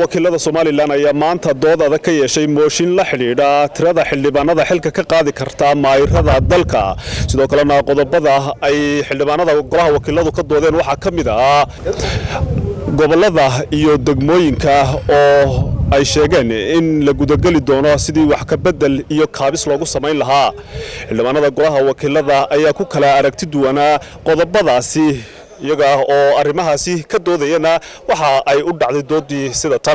wakiilada somalilan ayaa maanta dood adag ka yeeshay mooshin la xidhiidha tirada xildhibaanada xilka ka qaadi karta maayirada dalka sidoo kalena qodobada ay xildhibaanada golaha wakiiladu ka doodeen waxaa ka mid ah gobolada iyo degmooyinka oo ay sheegeen in la gudageli doono sidii wax ka bedel iyo kaabis loogu samayn lahaa xildhibaanada golaha wakiilada ayaa ku kala aragti duwanaa qodobadaasi iyaga oo arrimahaasi ka doodayana waxa ay u dhacday doodii sida tan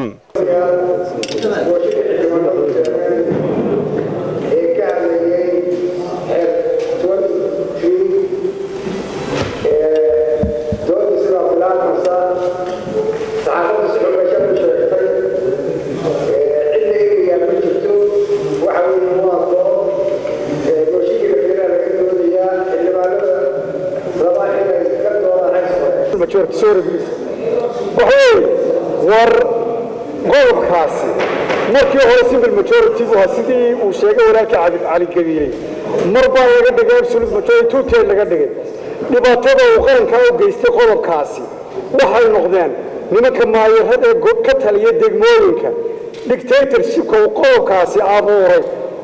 war qodobkaasi markii hore simple majority bu ahaa sidii uu sheegay walaalkii cabid cali gabiiley mar baa laga dhigay absolute majority two third laga dhigay dhibaatada uu qarankaa u geystay qodobkaasi waxay noqdeen nimanka maayarada ee ka taliya degmooyinka dictatorshipka uu qodobkaasi abuuray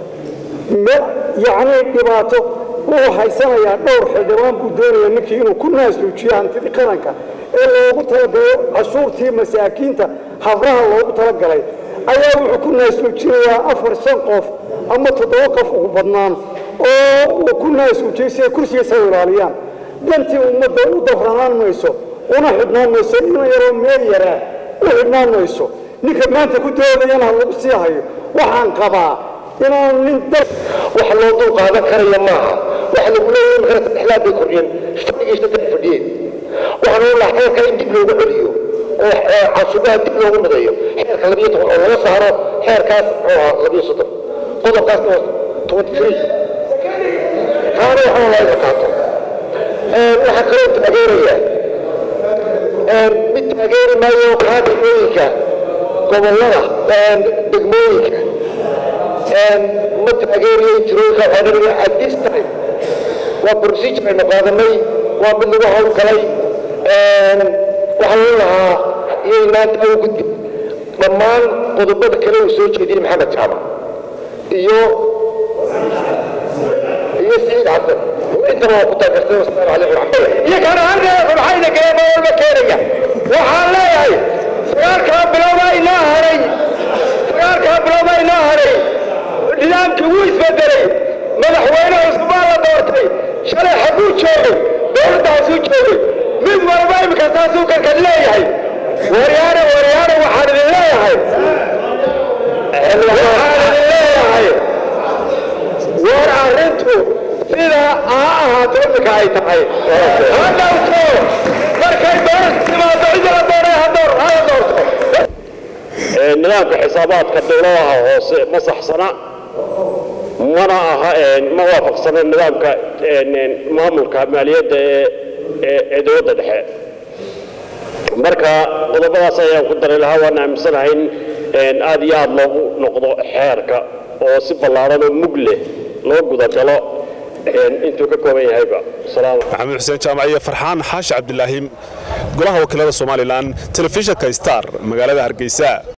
yacni dhibaato wuxuu haysanayaa dhowr xildhibaan buu doonaya ninkii inuu ku naasluujiyo hantidii qaranka ee loogu talagalo cashuurtii masaakiinta habraha loogu talagalay ayaa wuxuu ku naasluujinayaa afar shan qof ama toddoba qof ugu badnaan oo uu ku naasluujiyey si ay kursigiisa u ilaaliyaan dantii ummadda u dabranaan mayso una xidhnaan mayso ina yaroo meel yaraa u xidhnaan mayso ninka maanta ku doodayana lagu sii hayo waxaan qabaa inaan nin wax loo dul qaadan karaya maaha waxa lagu leeyahay in qarasa dhexlaad bay kordhiyeen fadhigii saddex fadhiyeen waxaan u lahaa xeerka in dib loogu celiyo oo casubaha dib loogu midayo xeerka labiyo toban oo laga saaro xeerkaas muxuu ahaa labiyo soddon qodobkaasna waa twenty three taana waxaan laga qaato waxaa kaloo taageeraya mid taageeri maayo kaa degmooyinka gobollada degmooyinka ma taageeriyo jirooyinka waxaa nabiga at this time waa procedure aynu qaadanay waa mid lagu howlgalay waxaa loo lahaa iyay maanta u gudbi dhammaan qodobada kale uu soo jeediyey maxamed jaamac iyo iyo siciid xasan intaba waa ku taageertay wasalaamu calaykum waraxmatullah iyo kana arrinaa maxayna galeen oo walba keenaya waxaan leeyahay sagaalkaa bilowbaa inoo haray sagaalkaa bilowbaa inoo haray nidaamkii wuu isbedelay madaxweyne cusub baa la doortay shalay xaguu joogay dowladdaasuu joogay mid walba imika saasuu karkan leeyahay waryaane waryaane waxaan idin leeyahay waxaan idin leeyahay war arrintu sida ha ahaato imika ay tahay ha dhowto markay dooras timaado cidi la doonay hala doorto nidaamka xisaabaadka dowladaha hoose ma saxsana mana aha ma waafaqsana nidaamka maamulka maaliyadda ee dowladda dhexe marka qodobadaas ayaan ku daray lahaa waan aaminsanahay in aad iyo aad loogu noqdo xeerka oo si ballaaran oo mug leh loo gudagalo intuu ka kooban yahayba maxamed xuseen jaamac iyo farxaan xaashi cabdilaahi golaha wakiilada somalilan telefishinka star magaalada hargeysa